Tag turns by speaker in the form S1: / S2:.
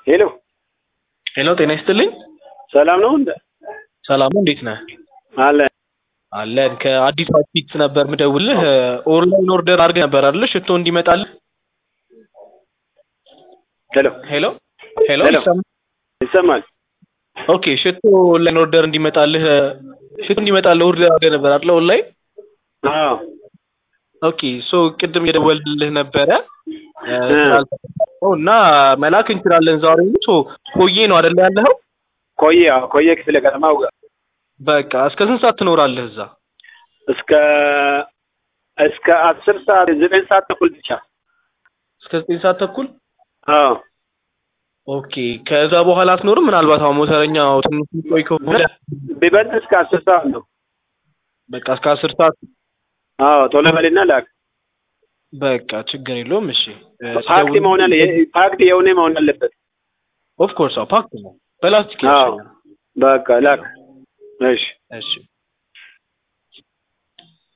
S1: ሄሎ
S2: ሄሎ ጤና ይስጥልኝ።
S1: ሰላም ነው እንደ
S2: ሰላሙ እንዴት ነህ?
S1: አለ
S2: አለን ከአዲስ አበባ ነበር ምደውልህ። ኦንላይን ኦርደር አድርገህ ነበር አይደል? ሽቶ እንዲመጣልህ።
S1: ሄሎ
S2: ሄሎ ሄሎ
S1: ሄሎ።
S2: ይሰማል?
S1: ይሰማል?
S2: ኦኬ ሽቶ ኦንላይን ኦርደር እንዲመጣልህ ሽቶ እንዲመጣልህ ኦርደር አድርገህ ነበር አይደል? ኦንላይን
S1: አዎ
S2: ኦኬ ሶ ቅድም የደወልልህ ነበረ እ፣
S1: እ።
S2: ስላልተፈጠረው እና መላክ እንችላለን ዛሬ ሶ ኮዬ ነው አይደል ያለኸው?
S1: ኮዬ አዎ ኮዬ ክፍለ ከተማው ጋር
S2: በቃ እስከ ስንት ሰዓት ትኖራለህ እዛ?
S1: እስከ እስከ አስር ሰዓት ዘጠኝ ሰዓት ተኩል ብቻ
S2: እስከ ዘጠኝ ሰዓት ተኩል
S1: አዎ
S2: ኦኬ ከዛ በኋላ አትኖርም? ምናልባት አሁን ሞተረኛው ትንሽ ቆይ ከሆነ
S1: ቢበልጥ እስከ አስር ሰዓት ነው።
S2: በቃ እስከ አስር ሰዓት
S1: አዎ ቶሎ በልና ላክ።
S2: በቃ ችግር የለውም። እሺ
S1: ፓክድ መሆን አለ ፓክድ የሆነ መሆን አለበት።
S2: ኦፍ ኮርስ አዎ ፓክት ነው በላስቲክ
S1: አዎ
S2: ያሸኛል።
S1: በቃ ላክ። እሺ
S2: እሺ